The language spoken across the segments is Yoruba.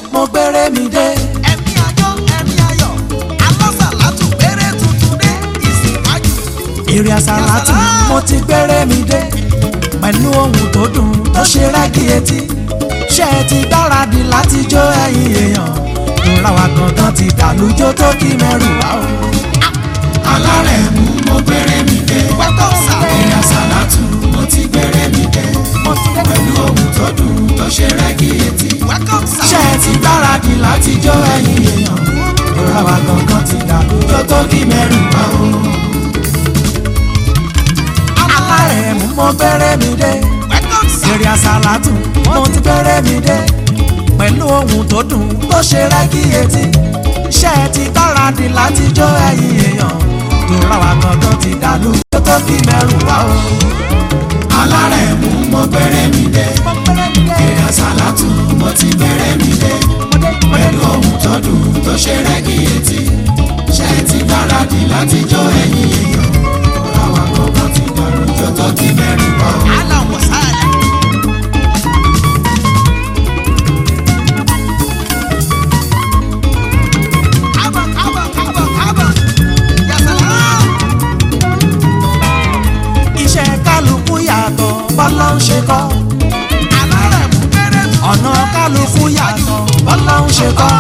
mo gbére mi dé. ẹ̀mí ayọ̀ ẹ̀mí ayọ̀ alásàlátù péré tuntun dé ìsìnkájú. èrè àsálàtù mo ti gbére mi dé. pẹ̀lú ohun tó dùn tó ṣe rẹ́gí etí. ṣé ẹ ti gbáradì láti jó ẹ̀yin èèyàn. ìrora wa gangan ti dàlújó tó kí mẹ́rù wá o. alárẹ̀mú mo gbére mi dé. welcome sir. èrè àsálàtù mo ti gbére mi dé. mo ti dé. pẹ̀lú ohun tó dùn tó ṣe rẹ́gí etí. welcome sir. ṣé ẹ ti gbáradì láti jó ẹ̀yin èèyàn. ìrora wa gangan ti dàlújó tó kí mẹ́rù wá o. alárẹ̀mú mo gbére mi dé. welcome sir. èrè àsálàtù mo ti gbére mi dé. pẹ̀lú ohun tó dùn tó ṣe rẹ́gí etí. ṣé ẹ ti gbáradì láti jó ẹ̀yin èèyàn. ìrora wa gangan ti dàlújó tó kí mẹ́rù wá o. alárẹ̀mú mo gbére mi dé. èrè àsálàtù mo ti gbére mi dé. pẹ̀lú ohun tó dùn tó ṣe rẹ́gí etí. ṣé ẹ ti gbáradì láti jó ẹ̀yin èèyàn. àwa kọ̀ọ̀kan ti dàrú jó tó kí mẹ́rin wá o. alan wasala. kábọ̀ kábọ̀ kábọ̀ kábọ̀ yasala. iṣẹ́ kálukú yàtọ̀ bọ́lá ń ṣe kọ́. alárẹ̀mú péré tuntun ọ̀nà kálukú yàtọ̀ bọ́lá ń ṣe kọ́.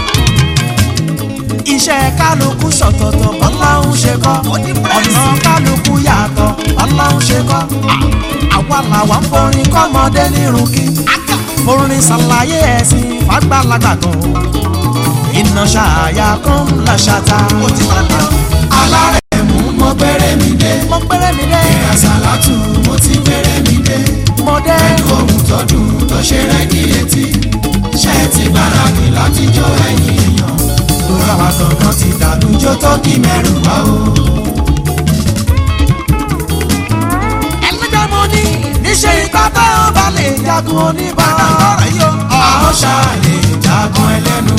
iṣẹ́ kálukú ṣọ̀tọ̀tọ̀ bọ́lá ń ṣe kọ́. ọ̀nà kálukú yàtọ̀ bọ́lá ń ṣe kọ́. àwa làwa ń forin kọ́mọdé nírun kí. forin ṣàlàyé ẹ̀sìn fàgbàlagbà gan. iná ṣàyà kan ńlá ṣàtà. òtítọ́ ni ó. alárẹ̀mú mo gbére mi dé. mo gbére mi dé. èrè àsálàtù mo ti gbére mi dé. mo dé. pẹ̀lú ohun tó dùn tó ṣe rẹ́gí etí. ṣé ẹ ti gbáradì láti jó ẹ̀yin èèyàn. lóra wa kankan ti dàlú jó tó kí mẹ́rù wá o. ẹlẹ́jọ́ mo ní níṣẹ́ ìgbà tó o bá lè jagun oníbàárà. ọ̀rọ̀ yìí ó. a ó ṣàlè jagun ẹlẹ́nu.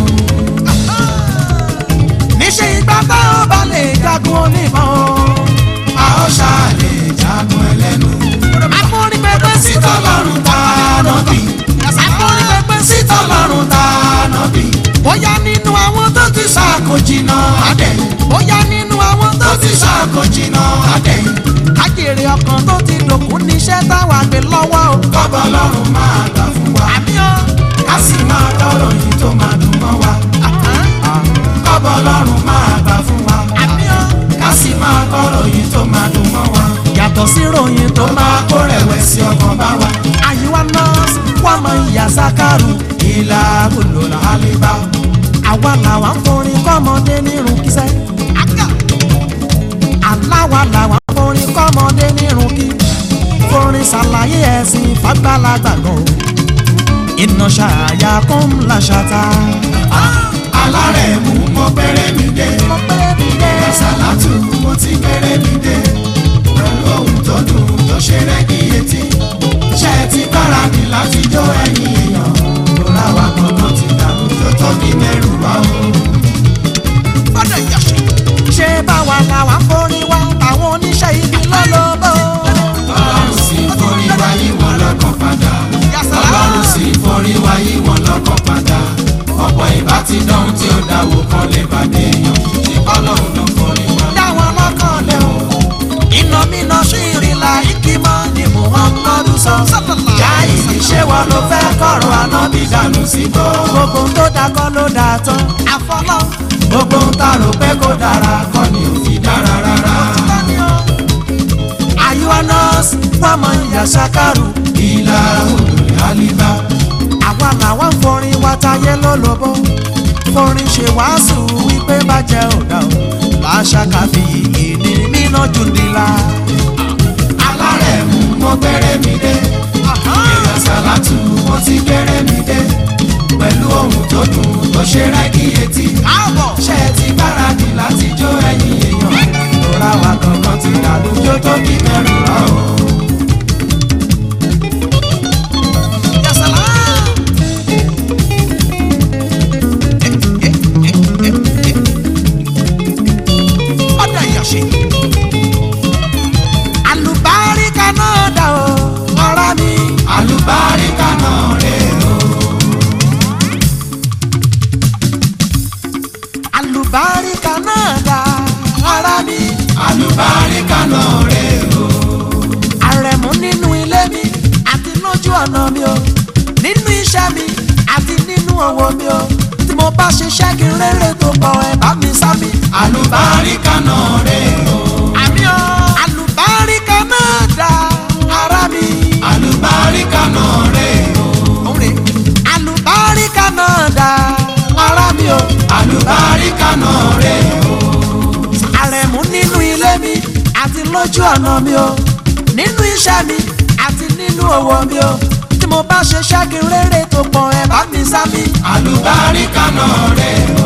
níṣẹ́ ìgbà tó o bá lè jagun oníbàárà. a ó ṣàlè jagun ẹlẹ́nu. akọrin pẹpẹ sí sítọ́ lọ́rùn tá a nà bí. akọrin pẹpẹ sí sítọ́ lọ́rùn tá a nà bí. bóyá nínú àwọn tó ti sá sàkójìnà àdẹ̀yìn. bóyá nínú àwọn tó tó ti ti sá sàkójìnà àdẹ̀yìn. kájèrè ọkàn tó ti dòkún níṣẹ́ táwa gbé lọ́wọ́ o. kọ́bọ̀ lọ́rùn máa gbà fún wa. àmì o. ká sì máa dọ́rọ̀ yìí tó máa dùn mọ́ wa. kọ́bọ̀ lọ́rùn máa gbà fún wa. àmì o. ká sì máa dọ́rọ̀ yìí tó máa dùn mọ́ wa. yàtọ̀ sí ròyìn tó tó máa máa kó rẹ̀wẹ̀sì ọkàn bá wa. àyíwá nọ́ọ̀sì wà mọ ìyá sákàrù. ìlà gbòòlò làálẹ̀ bá. àwa làwa ń forin kọ́mọdé nírun kíṣẹ́. aláwa làwa ń forin kọ́mọdé nírun kí. forin ṣàlàyé ẹ̀sìn fàgbàlagbà gan. iná ṣàyà kún ńlá ṣàtà. alárẹ̀mú mo bẹ̀rẹ̀ mi dé. mo pẹ́ mi dé. sàlátù mo ti bẹ̀rẹ̀ mi dé. pẹ̀lú ohun tó dùn tó ṣe rẹ́gí etí. ṣé ẹ ti gbáradì láti jó ẹ̀yin èèyàn. lóra wa gbọ́dọ̀ ti dàrú tó tó kí mẹ́rù wá o. fọ́dọ̀ yọ̀ṣẹ̀. ṣé báwa làwa ń forin wá àwọn oníṣẹ́ ibi lọ́lọ́bọ̀. ọlọ́run sì forí wa yí wọn lọ́kàn padà. ọlọ́run sì forí wa yí wọn lọ́kàn padà. ọ̀pọ̀ ìbá ti dánwò tí ó dáwò kan lè bàdé èèyàn. ṣé ọlọ́run ló forí wa. dáwọn lọ́kàn lẹ́ o. iná mi náà ṣì rí la ìkímọ́ ni muhammadu sọ. já ìdí ṣé wọn ló fẹ́ kọ̀rọ̀ ànábì dànù sí gbọ́. gbogbo tó da kọ́ ló da tán. àfọlọ́ gbogbo ń ta rò pé kó dára kọ́ ni ò fi dára rárá. àyíwá nọ́ọ̀sì fọmọ ìyá ṣàkàrù. ìlà olùrẹ̀ àlìbá. àwa làwọn ń forin wa táyé lólobó. forin ṣe wàásù wípé bàjẹ́ ọ̀dà o. láṣà káfí ìní nínú jùdílà. alárẹ̀mú mo gbẹ́rẹ́ mi dé. èèyàn sàlátù mo ti gbẹ́rẹ́ mi dé. pẹ̀lú ohun tó dùn tó ṣe rẹ́gí etí. káàbọ̀. ṣé ẹ ti gbáradì láti jó ẹ̀yin èèyàn. lóra wa kankan ti dàlú jó tó kí mẹ́rin wá o. yasala. fọ́dọ̀ yọ̀ṣẹ̀. àlùbáríkà náà dà o. ọ̀nà mi o nínú iṣẹ́ mi àti nínú òwò mi o tí mo bá ṣiṣẹ́ kí n rere tó pọ̀ ẹ̀ bá mi sá mi. àlùbáríkà náà rè o àmì o àlùbáríkà náà dá ara mi. àlùbáríkà náà rè o òǹrè àlùbáríkà náà dá ara mi o. àlùbáríkà náà rè o àrẹ̀mú nínú ilé mi àti lójú ọ̀nà mi o nínú iṣẹ́ mi àti nínú òwò mi o tí mo bá ṣe ṣẹ́gi rere tó pọ̀ ẹ̀ bá mi sá mi. àlùbáríkà náà rè o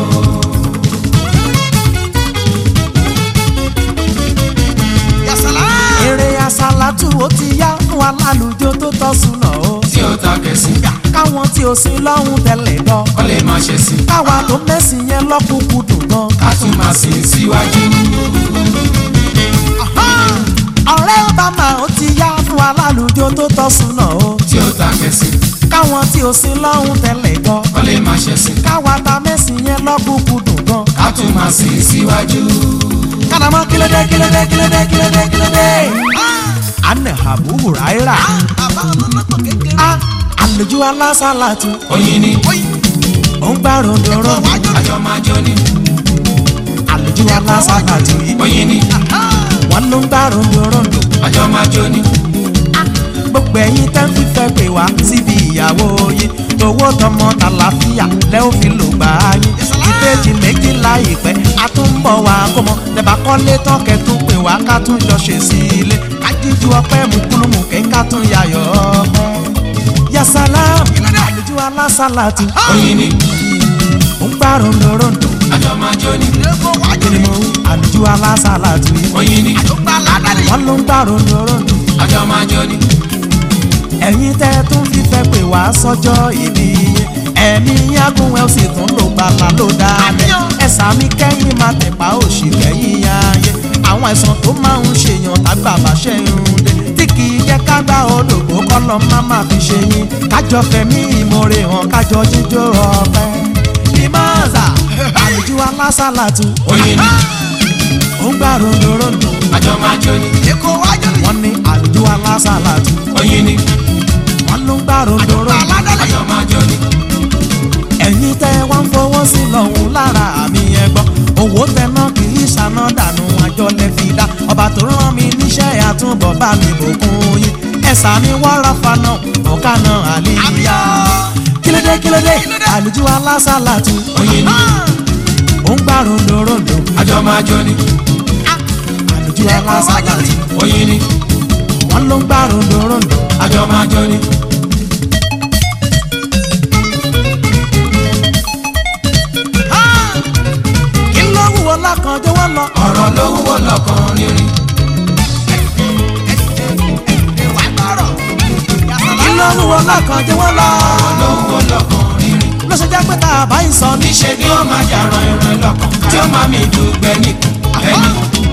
eré asálàtù ó ti yá fún alálùjọ tó tọ́ súnà o tí ó ta kẹsì káwọn tí ò sin lọ́hùn tẹ́lẹ̀ lọ kọ́ lè má ṣe sí káwa tó mẹ́sìn yẹn lọ́kùnkùn dùn gan. ká tún máa sìn síwájú ọ̀rẹ́ obama ó ti yá fún alálùjọ tó tọ́ súnà o tí ó ta kẹsì káwọn tí ò sin lọ́hùn tẹ́lẹ̀ gan kọ́ lè má ṣe sí káwa ta mẹ́sìn yẹn lọ́kùnkùn dùn gan. ká tún máa sìn síwájú kálámọ́ kílódé kílódé kílódé kílódé kílódé. anna abu huraira bàbá olólùpọ̀ kékeré. a àlùjọ alásàlátù oyin ni ó ń gbà ròndòrò àjọ máa jó ni àlùjọ alásàlátù yìí oyin ni wọn ló ń gbà ròndòrò àjọ máa jó ni gbogbo ẹ̀yin tẹ́ ń fífẹ́ pè wá síbi ìyàwó yìí tówó tọmọ tàlàfíà lẹ́ ò fi lò gbà á yín ìbejì méjì láìpẹ́ a tún ń bọ̀ wá kó mọ tẹ̀bà kọ́lé tán kẹ́tún pè wá ká tún jọ ṣe sí ilé kájíjú ọpẹ́ mùkúlùmù kẹ́ ká tún yayọ̀ ọpẹ́ yasalam àlùjọ alásàlátù oyin ni ó ń gbà ròndòròndò àjọ máa jó ni kí ni mo wí àlùjọ alásàlátù yìí oyin ni wọ́n ló ń gbà ròndòròndò àjọ máa jó ni ẹ̀yin tẹ́ tún fífẹ́ pè wá sọ́jọ́ ìbí yín ẹ̀mí yágùn ẹ̀ ó sì tún lò gbàlà ló dáa ẹ̀sà mi kẹ́yìn máa tẹ̀pá òṣì kẹ́yìn ayé àwọn ẹ̀sán tó máa ń ṣèyàn tágbà bá ṣe ń dé tí kì í jẹ́ ká gbá odògbó kọ́lọ́ má má fi ṣe yín kájọ fẹ̀mí ìmoore hàn kájọ jíjó ọpẹ́ limaza àlùjọ alásàlátù oyin ni ó ń gbà rondorondo àjọ máa jó ni èkó wájú ni. wọ́n ní àlùjọ alásàlátù oyin ni wọ́n ló ń gbà rondorondo àjọ máa jó ni ẹ̀yin tẹ́ wá ń fowó sí lọ́hùn lára àmì ẹ̀gbọ́n owó tẹná kì í ṣàná dànù àjọ lè fi dá ọba tó rán mi níṣẹ́ àtúbọ̀ bá mi bòkun yín ẹ̀sà mi wọ́ra fana ọ̀kánà àlìyá kílódé kílódé àlùjọ alásàlátù oyin ni ó ń gbà rondorondo àjọ máa jó ni àlùjọ alásàlátù oyin ni wọ́n ló ń gbà rondorondo àjọ máa jó ni kí ló wúwo lákan jọ̀wọ́ lọ ọ̀rọ̀ ló wúwo lọ́kàn rírin ìwà gbọ́rọ̀. kí ló wúwo lákan jọ̀wọ́ lọ ló wúwo lọ́kàn rírin ló ṣe jẹ́ pé tá a bá yìí sọ ní. níṣẹ́ ni ó máa yàrá ìrìn lọ́kàn tí ó máa mi dùgbẹ́ nìkan ẹni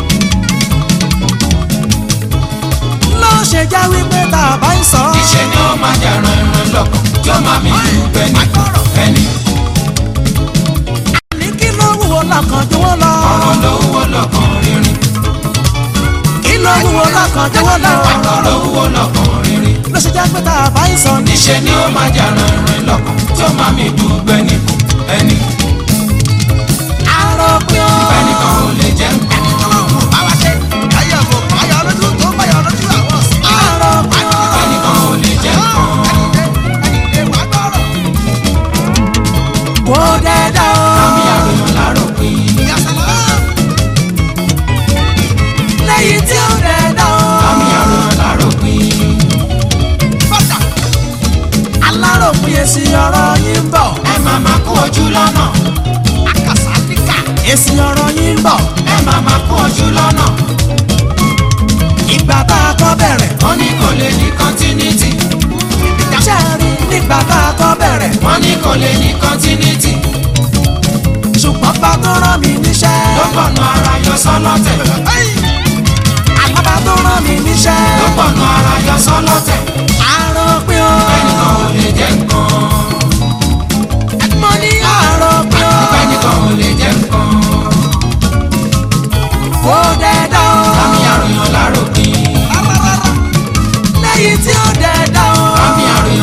ló ṣe jẹ́ wípé tá a bá yìí sọ. níṣẹ́ ni ó máa yàrá ìrìn lọ́kàn tí ó máa mi dùgbẹ́ nìkan ẹni ní kí ló wúwo lákan jọ̀wọ́ lọ. ọ̀rọ̀ ló wúwo lọ́kàn rírin kí ló wúwo lákan jọ̀wọ́ lọ. ọ̀rọ̀ ló wúwo lọ́kàn rírin ló ṣe jẹ́ pé tá a bá yìí sọ ní. níṣẹ́ ni ó máa yàrá ìrìn lọ́kàn tí ó máa mi dùgbẹ́ nìkan ẹni àròpin o. ẹnìkan ò lè jẹ́ nǹkan ọlọ́run bá wa ṣe. ayọ̀ kò báyọ̀ lójú tó báyọ̀ lójú àwọn ọ̀sìn. àròpin o. ẹnìkan ò lè jẹ́ nǹkan ìwà gbọ́rọ̀. kò dẹ́dá o. àmì àròyàn láròpin ìyàsọ̀lá. lẹ́yìn tí ó dẹ́dá o. àmì àròyàn láròpin bọ́dà. aláròpin èsì ọ̀rọ̀ yín ń bọ̀. ẹ máa máa kó ojú lọ́nà àkàsà níkà. èsì ọ̀rọ̀ yín ń bọ̀. ẹ máa máa kó ojú lọ́nà ìgbà tá a kọ́ bẹ̀rẹ̀. wọ́n ní kò lè ní continuity ṣé ẹ rí nígbà tá a kọ́ bẹ̀rẹ̀. wọ́n ní kò lè ní continuity ṣùgbọ́n bá tó rán mi níṣẹ́. ló gbọ̀nà ara yọ sọ́lọ́tẹ̀ àlábà tó rán mi níṣẹ́. ló gbọ̀nà ara yọ sọ́lọ́tẹ̀ àròpin o. ẹnìkan ò lè jẹ́ nǹkan mo ní àròpin o. ẹnìkan ò lè jẹ́ nǹkan kò dẹ́dá o. àmì àròyàn láròpin lẹ́yìn tí ó dẹ́dá o. àmì àròyàn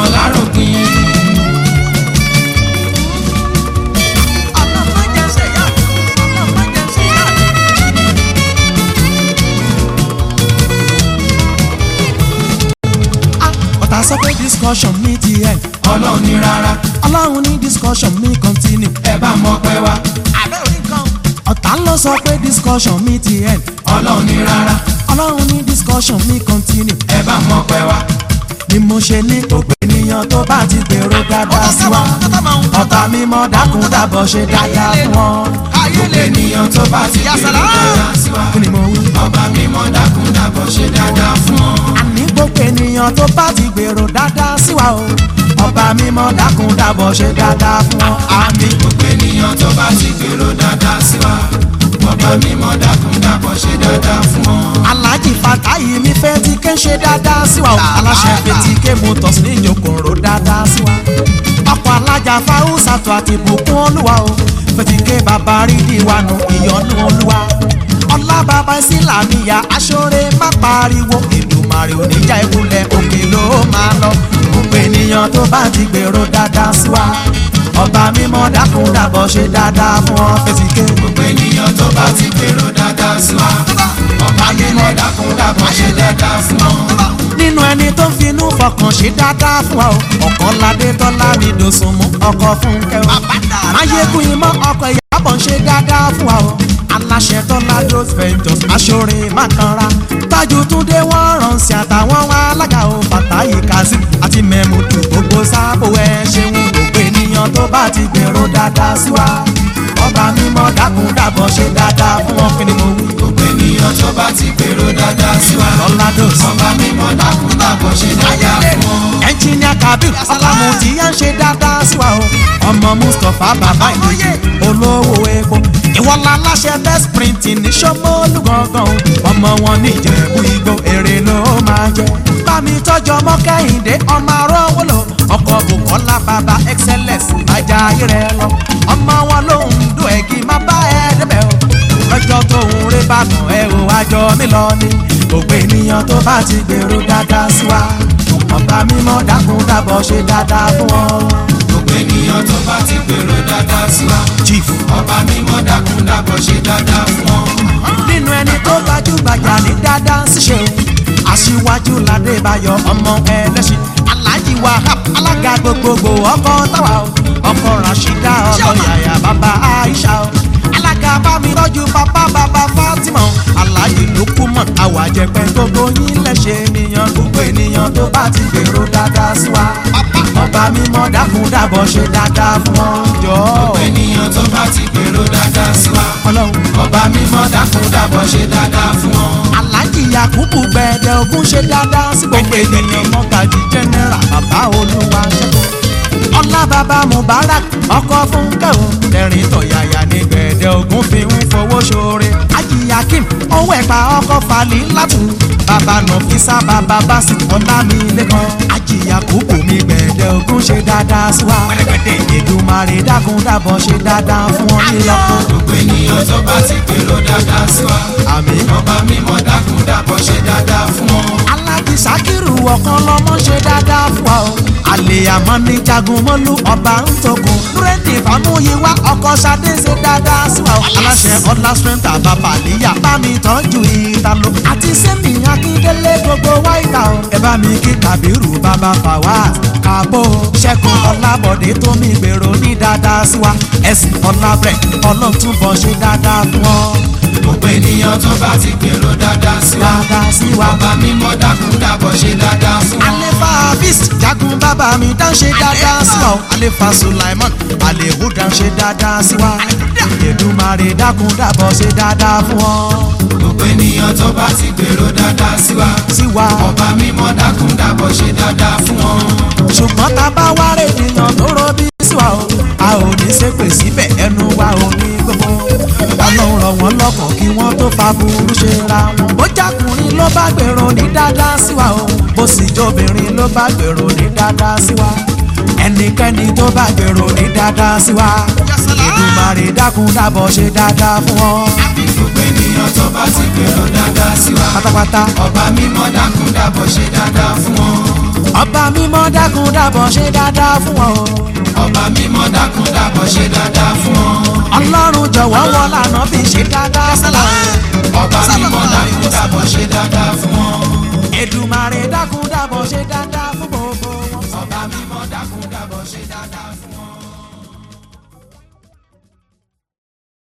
sọ pé discussion mi ti end ọlọ́run ní rárá ọlọ́run ní discussion mi continue ẹ bá mọ pẹ́ wá àbẹ́ orí kan ọ̀tá ló sọ pé discussion mi ti end ọlọ́run ní rárá ọlọ́run ní discussion mi continue ẹ bá mọ pẹ́ wá ni mo ṣe ní gbogbo ènìyàn tó bá ti gbèrò dáadáa sí wa ọ̀tá mi mọ́ dákun dábọ̀ ṣe dáadáa fún wọn gbogbo ènìyàn tó bá ti gbèrò dáadáa sí wa kí ni mo wí. ọba mímọ́ dákun dábọ̀ ṣe dáadáa fún ọ. àní gbogbo ènìyàn tó bá ti gbèrò dáadáa sí wa o ọba mímọ́ dákun dábọ̀ ṣe dáadáa fún wọn. àmì gbogbo ènìyàn tó bá ti gbèrò dáadáa sí wa ọba mímọ́ dákun dábọ̀ ṣe dáadáa fún ọ. alhaji fatayi mi fẹ́ ti ké ṣe dáadáa sí wa o aláṣẹ fetí ké motors ní ìjókòrò dáadáa sí wa ọkọ̀ alájà fáwùsàtò àti ìbùkún olúwa o fetí ké bàbá rídìí wa nù ìyọnu olúwa ọlá bàbá ìsìlámìyà aṣọ́re má pariwo ìdùmarè oníjà ìkúlẹ̀ òkè ló máa lọ gbogbo ènìyàn tó bá ti gbèrò dáadáa sí wa ọba mímọ́ dákun dàbọ̀ ṣe dáadáa fún ọ fetí ké. gbogbo ènìyàn tó bá ti gbèrò dáadáa sí wa ọba mímọ́ dákun dábọ̀ ṣe dáadáa fún ọ. nínú ẹni tó ń finú fọkàn ṣe dáadáa fún wa o ọkọ ládé tọ́lá mi dòsùn mú ọkọ fún kẹwàá máyégún imọ́ ọkọ ìyàbọ̀ ń ṣe dáadáa fún wa o aláṣẹ tọ́lá rose ventures aṣọ́re mákanra tájú túndé wọ́n ránṣẹ́ àtàwọn alága o fàtáyé kazeem àti mẹ́mùdù gbogbo sábò ẹ̀ ṣeun gbogbo ènìyàn tó bá ti gbèrò dáadáa sí wa ọba mímọ́ dákun dàbọ̀ ṣe dáadáa fún wọn kí ni mo wí. gbogbo ènìyàn tó bá ti gbèrò dáadáa sí wa tọ́lá dòsùn. ọba mímọ́ dákun dábọ̀ ṣe dáadáa fún ọ. ẹnjìníà kabir ọlámù tí yẹn ń ṣe dáadáa sí wa o ọmọ mustapha bàbá ìdíje olówó epo ìwọlá aláṣẹ best printing ní sọmọlú gangan o ọmọ wọn ní ìjẹ̀bú igbó èrè ló máa jẹ bámi tọ́jú ọmọ kẹ́hìndé ọmọ arọ́wọ́ lò ọkọ̀ bukola bàbá excellence ajá rẹ lọ ọmọ wọn lòún dún ẹ̀gì má bá ẹ débẹ̀ o lọ́jọ́ tó ń ré bàtàn ẹ ò àjọ mi lọ ni gbogbo ènìyàn tó bá ti gbèrò dáadáa sí wa ọba mímọ́ dákun dábọ̀ ṣe dáadáa fún wọn. gbogbo ènìyàn tó bá ti gbèrò dáadáa sí wa chief ọba mímọ́ dákun dábọ̀ ṣe dáadáa fún ọ. nínú ẹni tó gbajúgbajà ní dáadáa ṣíṣe o aṣíwájú ládébáyọ̀ ọmọ ẹlẹ́sìn alhaji wahab alága gbogbogbò ọkọ táwa o ọkọ rashida ọkọ yàyà bàbá aisha o alága bámi tọ́jú bàbá bàbá fatima o alhaji lukumon awàjẹpẹ gbogbo yín lẹ́sẹ̀ ènìyàn gbogbo ènìyàn tó bá ti gbèrò dáadáa sí wa ọba mímọ́ dákun dábọ̀ ṣe dáadáa fún wọn jọ gbogbo ènìyàn tó bá ti gbèrò dáadáa sí wa ọlọ́run. ọba mímọ́ dákun dábọ̀ ṣe dáadáa fún ọ. alhaji yakubu gbẹdẹ ogun ṣe dáadáa sí gbogbo ènìyàn mọ́gàjì general bàbá olúwa ṣẹ́gun ọlá bàbá mubarak ọkọ fúnkẹ́ o ẹ̀rín tọ̀yàyà ní gbẹdẹ ogun fi ń fowó ṣoore ají yakim owó ẹ̀pà ọkọ falí látù bàbá nọfisa bàbá basi ọlámilẹ́kan ají yakubu mi gbẹdẹ ogun ṣe dáadáa sí wa èdùmarè dákun dábọ̀ ṣe dáadáa fún ọ nílọ́kùn gbogbo ènìyàn tó bá ti gbèrò dáadáa sí wa àmín. ọba mímọ́ dákun dábọ̀ ṣe dáadáa fún ọ. alájí sakiru ọ̀kan lọ́mọ ṣe dáadáa fún wa o. àlè àmọ́ ní jagun mọ́lú ọba ń togun. búrẹ́dì fàmúyíwá ọkọ̀ sadé ṣe dáadáa sí wa o. aláṣẹ ọlá strength bàbá àlíyà bá mi tọ́jú ìtàló. àti sẹ́mi akíndélé gbogbo wáìtà o. ẹ bá mi kí kàbírù bàbá fàwáàs kàbó. ṣẹ́gun ọlábọ̀dé tó mi gbèrò ní dáadáa sí wa. ẹ̀sìn ọlábrẹ̀ ọlọ́túnbọ̀ ṣe dáadáa fún ọ. gbogbo ènìyàn tó bá ti gbèrò dáadáa sí wa dáadáa sí wa. ọba mímọ́ dákun dábọ̀ ṣe dáadáa fún ọ. alefa hafiz jagun bàbá mi dá ṣe dáadáa sí wa o alefa sulaiman alehuda ṣe dáadáa sí wa Èdùmàrè dákun dábọ̀ ṣe dáadáa fún ọ gbogbo ènìyàn tó bá ti gbèrò dáadáa sí wa sí wa ọba mímọ́ dákun dábọ̀ ṣe dáadáa fún ọ. ṣùgbọ́n tá a bá wá rè ènìyàn tó rọ bí sí wa o a ò ní ṣépè síbẹ̀ ẹnu wa ò ní gbogbo ọlọ́run rọ̀ wọ́n lọ́kàn kí wọ́n tó fa burú ṣe ra wọn. bó jákùnrin ló bá gbèrò ní dáadáa sí wa o bó sì jóbìnrin ló bá gbèrò ní dáadáa sí wa ẹnikẹ́ni tó bá gbèrò ní dáadáa sí wa Èdùmàrè dákun dábọ̀ ṣe dáadáa fún ọ gbogbo ènìyàn tó bá ti gbèrò dáadáa sí wa pátápátá ọba mímọ́ dákun dábọ̀ ṣe dáadáa fún ọ. ọba mímọ́ dákun dábọ̀ ṣe dáadáa fún ọ ọba mímọ́ dákun dábọ̀ ṣe dáadáa fún ọ.